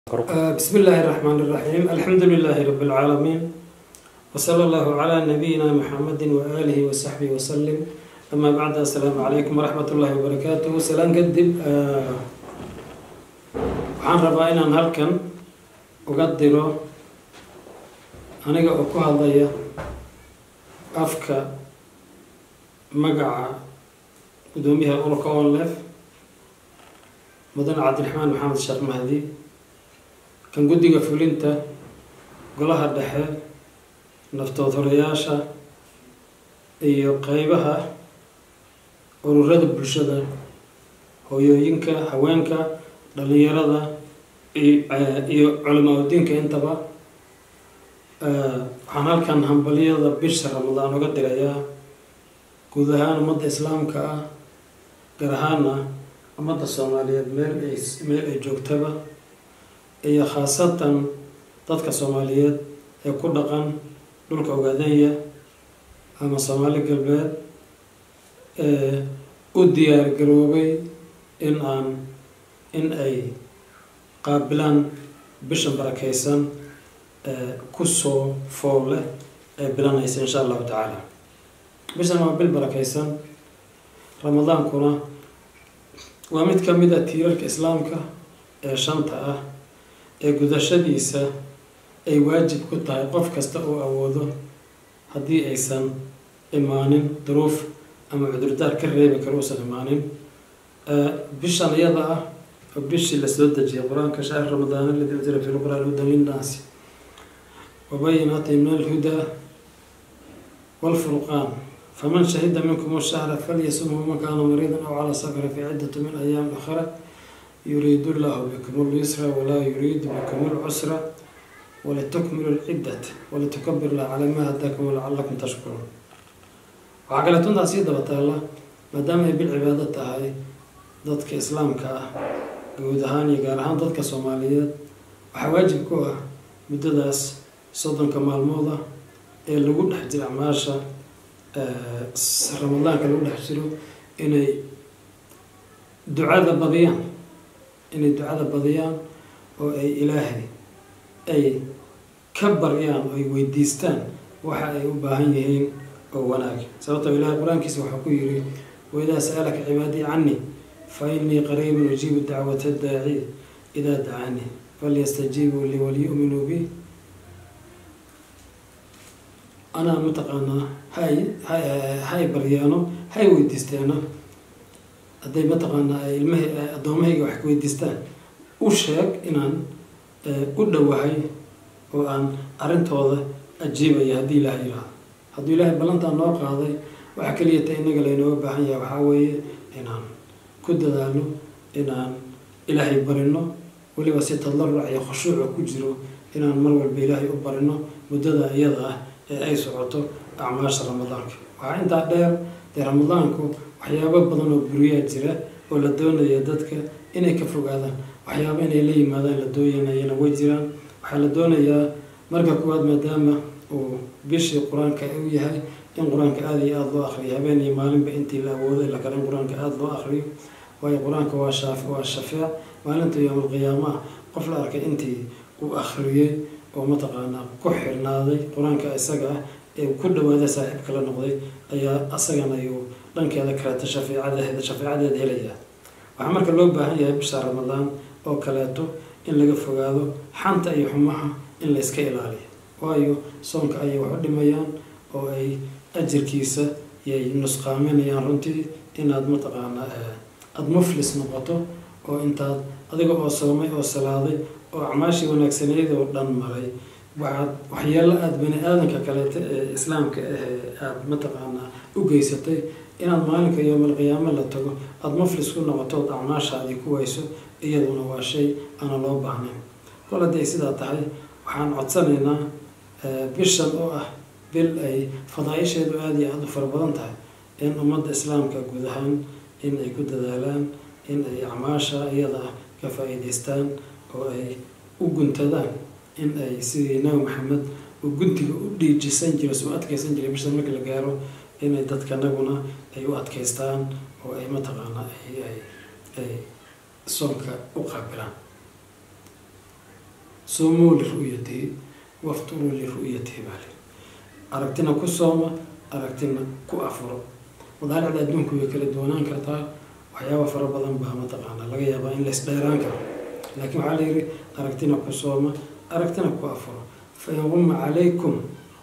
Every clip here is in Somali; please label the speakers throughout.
Speaker 1: بسم الله الرحمن الرحيم الحمد لله رب العالمين وصلى الله على نبينا محمد وآله وصحبه وسلم أما بعد السلام عليكم ورحمة الله وبركاته سلام قدب waxaan rabaa inaan halkan uga diro aniga oo ku hadlaya afka magaca gudoomiyaha ururka onlef mudane cabdiraxmaan maxamed sheekh mahdi kan guddiga fulinta golaha dhexe naftood horayaasha iyo qeybaha ururada bulshada hooyooyinka haweenka dhalinyarada iyo culamaauddiinka intaba waxaan halkan hambaliyada bisha ramadaan uga dirayaa guud ahaan ummadda islaamka ah gaar ahaana ummadda soomaaliyeed meel ay meel ay joogtaba iyo khaasatan dadka soomaaliyeed ee ku dhaqan dhulka ogaadanya ama soomaali galbeed ee u diyaar garoobay in aan in ay qaabilaan bishan barakeysan ee kusoo fool leh ee bilanaysa insha allahu tacaala bishan waa bil barakeysan ramadaankuna waa mid ka mid a tiirarka islaamka ee shanta ah ee gudashadiisa ay waajib ku tahay qof kasta oo awoodo haddii aysan imaanin duruuf ama cudurdaar ka reebi karo uusan imaanin bishan iyada ah oo bishii lasoo dejiyay qur-aanka shahr ramadaan aladi unzila fi lqur'aan hudan linnaasi wabayinaati min alhudaa waalfurqaan faman shahida minkum shahra falyasumhu man kaana mariidan aw calaa safara fi ciddatu min ayaami ukhra yuriidu llahu bikum lyusra walaa yuriidu bikum lcusra walitukmilu lciddat walitukabir lah calaa maa hadaakum walacalakum tashkuruun waxaa kaleeto intaa sii daba taalla maadaama ay bil cibaado tahay dadka islaamka ah guud ahaan iyo gaar ahaan dadka soomaaliyeed waxaa waajib ku ah muddadaas soddonka maalmooda ee lagu dhex jiro acmaasha ramadaanka lagu dhex jiro inay ducada badiyaan inay ducada badiyaan oo ay ilaahay ay ka baryaan oo ay weydiistaan waxa ay u baahan yihiin oo wanaag sababtoo ilahay qur-aankiisa waxaa ku yidhi waidaa sa'alaka cibaadii canii fa inii qariibun ujiibu dacwata daaci idaa dacaanii falyastajiibuu lii waliyu'minuu bi anaa mataqaanaa hay hay baryaano hay weydiisteeno hadday mataqaanaa ilmaha addoomahayga wax weydiistaan u sheeg inaan u dhowahay oo aan arrintooda ajiibaya haddii ilaahay yidhaahdo hadduu ilaahay ballantaa noo qaaday waxa keliya ta innaga laynooga baahan yahay waxaa weeye inaan ku dadaalno inaan ilaahay barino weliba si tadaruc iyo khushuuca ku jiro inaan mar walba ilaahay u barino muddada iyada ah ee ay socoto acmaasha ramadaanka waxaa intaa dheer dee ramadaanku waxyaabo badan oo buriyaa jira oo la doonaya dadka inay ka fogaadaan waxyaabo inay la yimaadaan la dooyanayana way jiraan waxaa la doonayaa marka kuwaad maadaama uu bishii qur-aanka u yahay in qur-aanka aada iyo aada loo akriyo habeen iyo maalinba intii la awooday la kale in qur-aanka aada loo akriyo waayo qur-aanka waa shaaf waa shafeec maalinta yowmalqiyaama ah qof la arkay intii uu akhriyey oo mataqaanaa ku xirnaaday qur-aanka isaga ah ee ku dhawaada saaxiibka la noqday ayaa asagana ayuu dhankeeda kaleeto shafeecadeeda shafeecadeeda helayaa waxaa marka loo baahan yahay bisha ramadaan oo kaleeto in laga fogaado xanta iyo xumaha in la iska ilaaliyo waayo soonka ayay wax u dhimayaan oo ay ajirkiisa yay nusqaaminayaan runtii inaad mataqaanaa aada muflis noqoto oo intaad adiga oo soomay oo salaaday oo acmaashii wanaagsaneyd oo dhan maray waxaad waxyeelo aada bani aadanka kaleeto ee islaamka ahee aada mataqaanaa u geysatay inaad maalinka yowmalqiyaamo la tago aada muflis ku noqoto ood acmaashaadii ku wayso iyaduna waa shay aana loo baahnayn kol hadday sidaa tahay waxaan codsanaynaa bishan oo ah bil ay fadaa-isheedu aada iyo aada u fara badan tahay in ummadda islaamka guud ahaan in ay ku dadaalaan in ay acmaasha iyada ah ka faa-iideystaan oo ay u guntadaan in ay sidii nabi maxamed uu guntiga u dhiijisan jiray soo adkeysan jiray bishan marka la gaaro inay dadkanaguna ay u adkeystaan oo ay mataqaanaa ay ay soonka u qaabilaan soomuu liru'yatihi wafturuu liru'yatihi baa lii aragtina ku sooma aragtina ku afuro madaaricda adduunku way kala duwanaan kartaa waxyaaba fara badan baa mataqaanaa laga yaabaa in lays dheeraan karo laakiin waxaa la yidhi aragtina ku sooma aragtina ku afuro fa in quma calaykum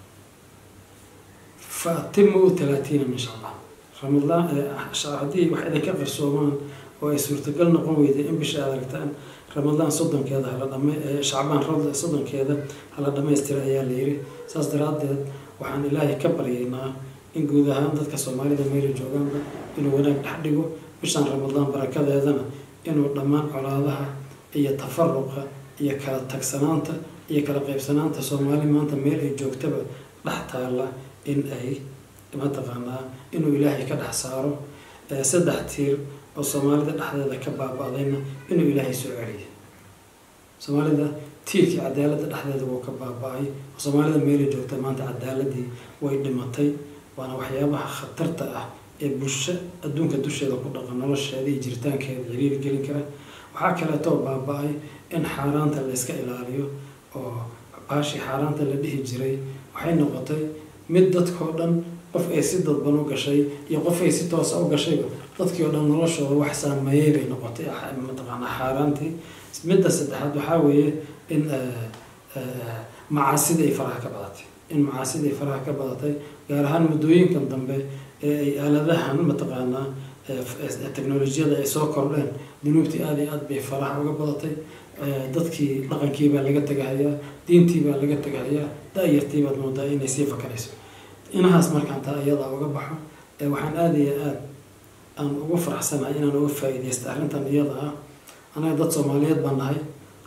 Speaker 1: fa atimuu talaatiina min shacbaan ramadaan haddii wax idinka qarsoomaan oo ay suurtagal noqon weyday in bisha aad aragtaan ramadaan soddonkeeda hala dhama shacbaan soddonkeeda hala dhammaystira ayaa la yidhi saas daraaddeed waxaan ilaahay ka baryaynaa in guud ahaan dadka soomaalida meela joogaanba inuu wanaag dhex dhigo bishaan ramadaan barakadeedana inuu dhammaan colaadaha iyo tafaruqa iyo kala tagsanaanta iyo kala qaybsanaanta soomaali maanta meel ay joogtaba dhex taalla in ay mataqaanaa inuu ilaahay ka dhex saaro saddex tiir oo soomaalida dhexdeeda ka baaba-dayna inuu ilaahay soo celiyo soomaalida tiirkii cadaaladda dhexdeeda wuu ka baaba-ay oo soomaalida meelay joogta maanta cadaaladii way dhimatay waana waxyaabaha khatarta ah ee bulsho adduunka dusheeda ku dhaqan nolosheeda iyo jiritaankeeda ciriiri gelin kara waxaa kaleetoo baaba-ay in xaaraanta la iska ilaaliyo oo baashii xaaraanta la dhihi jiray waxay noqotay mid dadkao dhan qof ay si dadban u gashay iyo qof ay si toosa u gashayba dadkii oo dhan noloshooda wax saameeyey bay noqotay mataqaanaa xaaraantii midda saddexaad waxaa weeye in macaasida ay faraha ka badatay in macaasida ay faraha ka badatay gaar ahaan muddooyinkan dambe ee ay aaladahan mataqaanaa technolojiyada ay soo kordheen dunuubtii aada iyo aad bay faraha uga badatay dadkii dhaqankii baa laga tegahayaa diintii baa laga tegahayaa da-yartii baad moodaa inay sii fakarayso inahaas markaan taa iyadaa uga baxo waxaan aada iyo aada aan ugu faraxsanahay inaan uga faa-ideysta arrintan iyada ah anaga dad soomaaliyeed baan nahay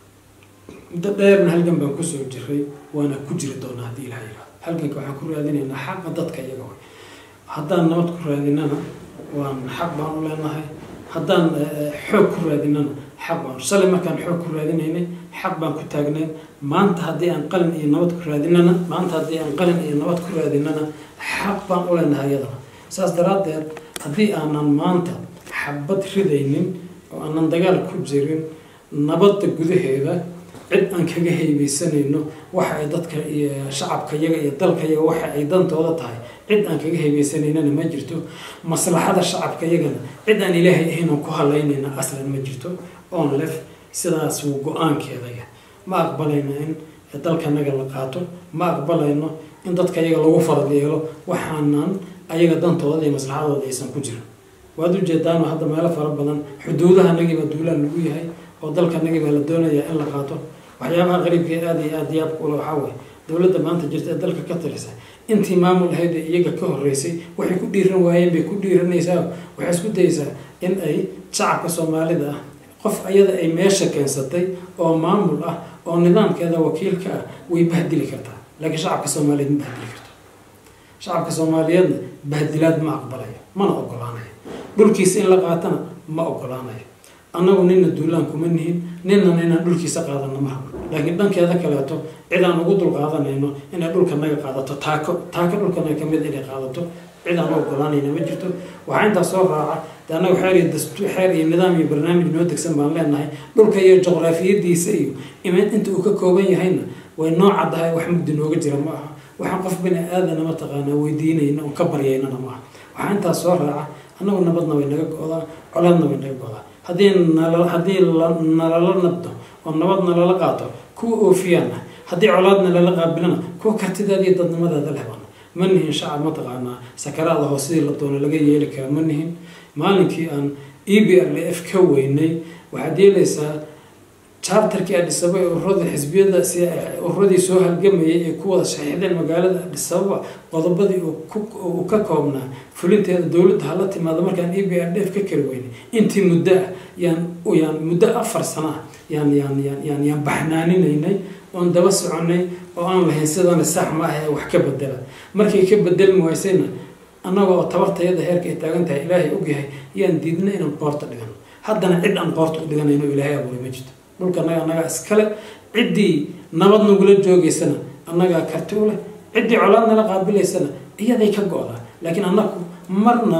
Speaker 1: muddo dheerna halgan baan kusoo jiray waana ku jiri doonaa haddii ilaha yihahdo halganka waxaan ku raadinaynaa xaqa dadka iyaga way haddaan nabad ku raadinana waan xaq baan u leenahay haddaan xoog ku raadinana xaq baan shalay markaan xoog ku raadinaynay xaq baan ku taagnayn maanta haddii aan qalin iyo nabad ku raadinana maanta haddii aan qalin iyo nabad ku raadinana xaq baan u leenahay iyadana saas daraaddeed haddii aanan maanta xabad ridaynin oo aanan dagaal ku jirin nabadda gudaheeda cid aan kaga heybeysanayno waxa ay dadka iyo shacabka iyaga iyo dalka iyaga waxa ay dantooda tahay cid aan kaga heybeysanayna ma jirto maslaxada shacabka iyagana cid aan ilaahay ahaynan ku halaynayna aslan ma jirto oon lef sidaas wuu go-aankeedaya ma aqbalayno in dalkanaga la qaato ma aqbalayno in dadka iyaga lagu farad yeelo waxaanan ayaga dantooda iyo maslaxadooda aysan ku jirin waad ujeedaano hadda meelo fara badan xuduudahanagibaa duulaan lagu yahay oo dalkanagibaa la doonayaa in la qaato waxyaabaha qariibka aada iyo aada yaabka ule waxaa weye dowladda maanta jirta ee dalka ka talisa intii maamul ahayd ee iyaga ka horeysay waxay ku dhiiran waayeen bay ku dhiiranaysaa waxay isku dayeysaa in ay shacabka soomaalida ah qof ayada ay meesha keensatay oo maamul ah oo nidaamkeeda wakiilka ah way bahdili kartaa laakiin shacabka soomaaliyeed ma bahdili karto shacabka soomaaliyeedna bahdilaad ma aqbalayo mana ogolaanayo dhulkiisa in la qaatana ma ogolaanayo annagu nina duulaan kuma nihin ninana inaan dhulkiisa qaadano ma rabno laakiin dhankeeda kaleeto cid aan ugu dul qaadanayno inay dhulka naga qaadato taako taako dhulkanaga kamid inay qaadato cid aan u ogolaanayna ma jirto waxaa intaas soo raaca de annagu xeer iyo dastuur xeer iyo nidaam iyo barnaamij noo degsan baan leenahay dhulka iyo juqraafiyadiisa iyo imeed inta uu ka kooban yahayna way noo caddahay wax mugdi nooga jira ma aha waxaan qof bini aadana mataqaanaa weydiinayna oon ka baryaynana ma aha waxaa intaas soo raaca annagu nabadna way naga go-daa colaadna way naga go-daa haddii nal haddii nalala nabdo oo nabad nalala qaato kuwa oofiyaana haddii colaadna lala qaabilana kuwa kartidaada iyo dadnimadaada lehbana ma nihin shacab mataqaanaa sakaraada hoos sidii la doono laga yeeli kara ma nihin maalinkii aan e b r f ka weynay waxaad yeelaysaa charterkii adhisaba ee ururada xisbiyada si ururadii soo halgamayay ee ku wada shaxiixdeen magaalada adhisababa qodobadii uu ka koobnaa fulinteeda dowladda hala timaado markaan e b r d f ka kari weynay intii muddo ah yaan yaan muddo afar sano ah yaan yaan yaan yaan yaan baxnaaninaynay oon daba soconay oo aan lahayn sidana sax ma ah ee wax ka bedela markay ka bedelmi waysayna annaga oo tabartayada heerka ay taagan tahay ilaahay ogyahay yaan diidna inaan qoorta dhigano haddana cid aan qoorta u dhiganayno ilaahay abuuray ma jirto dhulka annaga annagaa iskale ciddii nabad nagula joogaysana annagaa karti u leh ciddii colaad nala qaabilaysana iyaday ka go-daa laakiin annagu marnaba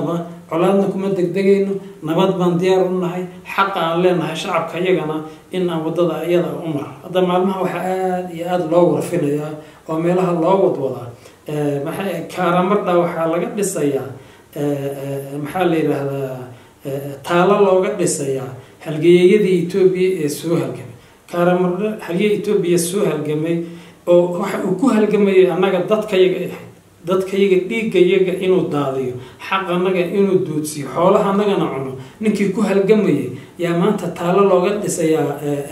Speaker 1: colaadna kuma degdegayno nabad baan diyaar u nahay xaqa aan leenahay shacabka iyagana in aan waddada iyada u mar hadda maalmaha waxaa aada iyo aada loo warfinayaa oo meelaha loo wadwadaa maxay kaaramadha waxaa laga dhisayaa maxaa la yidhaahdaa taalo looga dhisayaa halgeeyadii etoobiya ee soo halgamay kaaramadha halgeey etoobiya soo halgamay oo waxa uu ku halgamayay annaga dadkayaga ahayd dadkayaga dhiiggayaga inuu daadiyo xaq annaga inuu duudsiyo xoolaha annagana cuno ninkii ku halgamayay yaa maanta taalo looga dhisayaa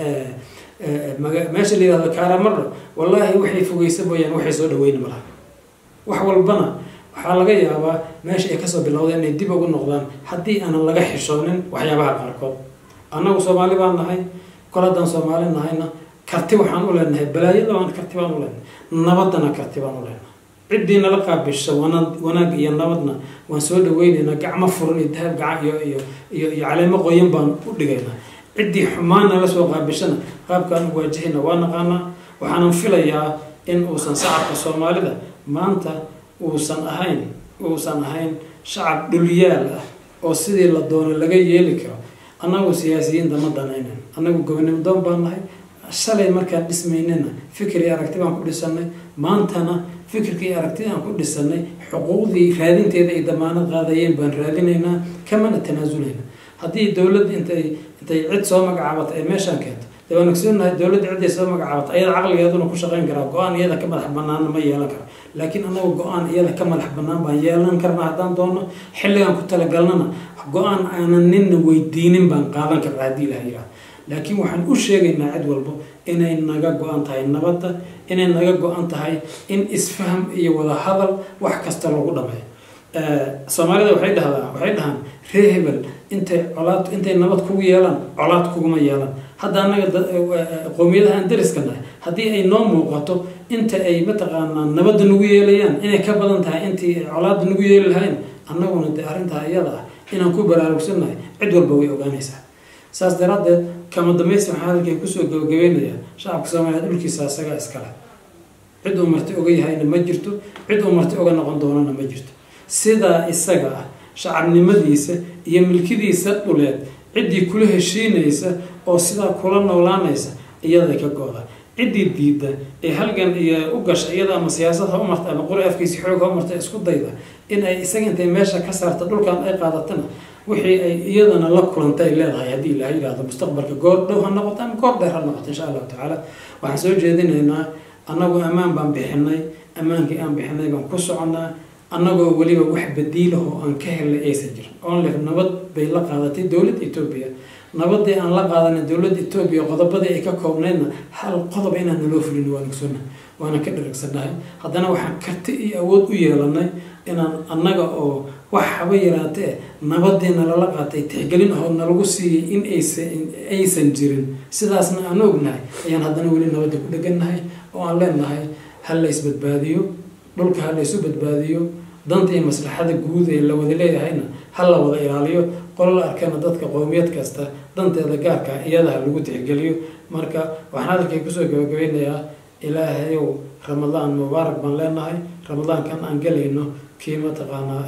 Speaker 1: meesha la yihahdo kaaramadha wallaahi waxay fogeysa mooyaan waxay soo dhaweyni malaha wax walbana waxaa laga yaabaa meesha ay kasoo bilowdeen inay dib ugu noqdaan haddii aanan laga xishoonin waxyaabaha qaarkood annagu soomaali baan nahay kol haddaan soomaali nahayna karti waxaan u leenahay balaayadabaan karti baan u leenahay nabaddana karti baan u leenahay ciddii nala qaabisha wana wanaag iyo nabadna waan soo dhaweynaynaa gacmo furan iyo dahab gaca iyo iyo iyo iyo caleemo qoyan baan u dhigaynaa ciddii xumaan nala soo qaabishana qaabkaan u waajahayna waa naqaanaa waxaanan filayaa in uusan shacabka soomaalida maanta uusan ahayn uusan ahayn shacab dhulyaal ah oo sidii la doono laga yeeli karo annagu siyaasiyiinta ma danaynan annagu gobonimo doon baan nahay shalay markaan dhismaynana fikir iyo aragti baan ku dhisanay maantana fikirka iyo aragtida aan ku dhisanay xuquuqdii raadinteeda ay damaanad qaadayeen baan raadinaynaa kamana tanaasuleyna haddii dowladda intay intay cid soo magacaabato ay meeshaan keento dee waan ogsoonahay dowladda cidday soo magacaabato ayada caqligeeduna ku shaqayn karaa go-aan iyada ka madax banaana ma yeelan karo laakiin annagu go-aan iyada ka madax banaan baan yeelan karna haddaan doono xilligaan ku talagalnana go-aan aanan ninna weydiinin baan qaadan karna haddii ilaha yihahdo laakiin waxaan u sheegaynaa cid walbo inay naga go-an tahay nabadda inay naga go-an tahay in isfaham iyo wada hadal wax kasta lagu dhameeyo soomaalida waxay dhahdaa waxay dhahaan ree hebel intay colaad intay nabad kugu yeelaan colaad kuguma yeelaan hadda annaga qowmiyadaha aan dariska nahay haddii ay noo muuqato inta ay mataqaanaa nabadda nagu yeelayaan inay ka badan tahay intii colaadda nagu yeeli lahayn annaguna dee arrintaa iyada ah inaan ku baraarugsannahay cid walba way ogaanaysaa saas daraaddeed kama dambaysta waxaan halkay kusoo gabagabeynayaa shacabka soomaaliyeed dhulkiisa asagaa iskale cid uu marti oga yahayna ma jirto cid uu marti oga noqon doonana ma jirto sidaa isaga ah shacabnimadiisa iyo milkidiisa dhuleed ciddii kula heshiinaysa oo sidaa kula noolaanaysa iyaday ka go-da ciddii diidda ee halgan iyo u gasha iyada ama siyaasad ha u marta ama qori afkiisi xoog ha u marta isku dayda in ay isaga intay meesha ka saarta dhulkan ay qaadatana wixii ay iyadana la kulanta ay leedahay haddii ilaha yidhahdo mustaqbalka goor dhow ha noqoto ama goor dheer ha noqoto insha allahu tacaala waxaan soo jeedinaynaa annagu ammaan baan bixinay ammaankii aan bixinay baan ku soconnaa annagoo weliba wax badiilahoo aan ka helnay aysan jirin onlef nabad bay la qaadatay dowladda etoobiya nabadii aan la qaadanay dowladda etoobiya qodobadii ay ka koobnaydna hal qodob inaan naloo fulin waan ogsoonahay waana ka dharagsannahay haddana waxaan karti iyo awood u yeelanay inaan annaga oo wax haba yaraatee nabadiina lala qaatay tixgelin ahoo nalagu siiyey in aysan jirin sidaasna aan ognahay ayaan haddana weli nabadda ku dhegannahay oo aan leenahay ha la isbadbaadiyo dhulka ha la isu badbaadiyo danta iyo maslaxada guud ee la wada leeyahayna ha la wada ilaaliyo qolo la arkana dadka qowmiyad kasta danteeda gaarka iyada ha lagu tixgeliyo marka waxaan hadalkay kusoo gabagabeynayaa ilaahayow ramadaan mubaarak baan leenahay ramadaankan aan gelayno kii mataqaanaa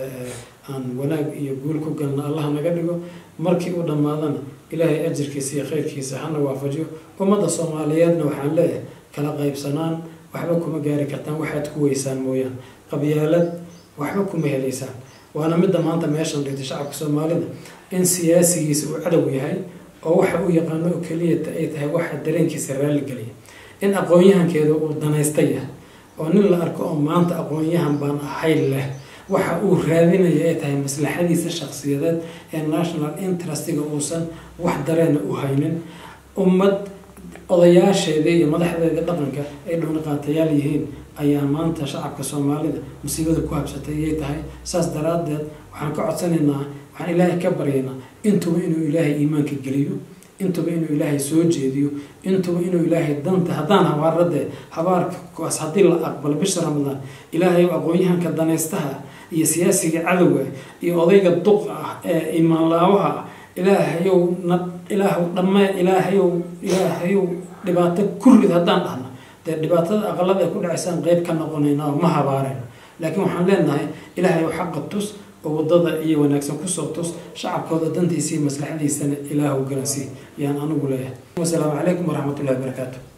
Speaker 1: aan wanaag iyo guul ku galna allah naga dhigo markii uu dhammaadana ilaahay ajirkiisa iyo khayrkiisa hana waafajiyo ummadda soomaaliyeedna waxaan leeyahay kala qaybsanaan waxba kuma gaari kartaan waxaad ku weysaan mooyaan qabyaalad waxba kuma helaysaan waana midda maanta meeshan dhigtay shacabka soomaalida in siyaasigiisa uu cadow yahay oo waxa uu yaqaano oo keliyata ay tahay waxa dareenkiisa raalligeliya in aqoon-yahankeeda uu danaysta yahay oo nin la arko oo maanta aqoon-yahan baan ahayn leh waxa uu raadinaya ay tahay maslaxadiisa shakhsiyadeed ee national interestiga uusan wax dareena u haynin ummad odayaasheeda iyo madaxdeeda dhaqanka ay dhowniqaatayaal yihiin ayaa maanta shacabka soomaalida musiibada ku habsatay iyay tahay saas daraaddeed waxaan ka codsanaynaa waxaan ilaahay ka baryaynaa intuba inuu ilaahay iimaanka geliyo intuba inuu ilaahay soo jeediyo intuba inuu ilaahay danta haddaan habaaradee habaarka kuwaas haddii la aqbalo bisha ramadaan ilaahay aqoon-yahanka danaystaha iyo siyaasiga cadowga iyo odayga duqa ah ee imaanlaawaha ah ilaahayow na ilaahw dhamme ilaahayow ilaahayow dhibaato kurid haddaan dhahno dee dhibaatada aqalada ay ku dhacaysaan qeyb ka noqonayna oo ma habaarayno laakiin waxaan leenahay ilaahayow xaqa tus oo waddada iyo wanaagsan kusoo tus shacabkooda dantiisa iyo maslaxadiisana ilaahu garansii yaan anigu leeyahay wasalaamu calaykum waraxmatullahi wabarakaatu